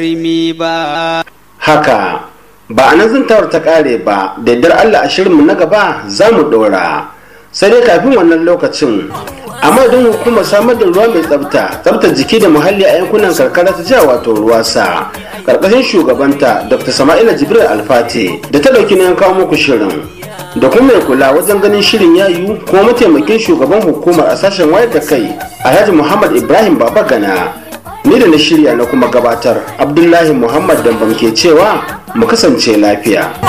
haka ba a nan zantawar ta kare ba da yardar allah a shirinmu na gaba za mu ɗora sai dai kafin wannan lokacin a madadin hukumar samar da ruwa mai tsafta tsaftar jiki da muhalli a yankunan karkara ta jiha wato ruwa sa karkashin shugabanta dr sama'ila jibril alfate da ta ɗauki na kawo muku shirin da kuma mai kula wajen ganin shirin ya yiwu kuma mataimakin shugaban hukumar a sashen wayar da kai alhaji muhammad ibrahim baba gana ni da na shirya na kuma gabatar abdullahi muhammad dambam ke cewa mu kasance lafiya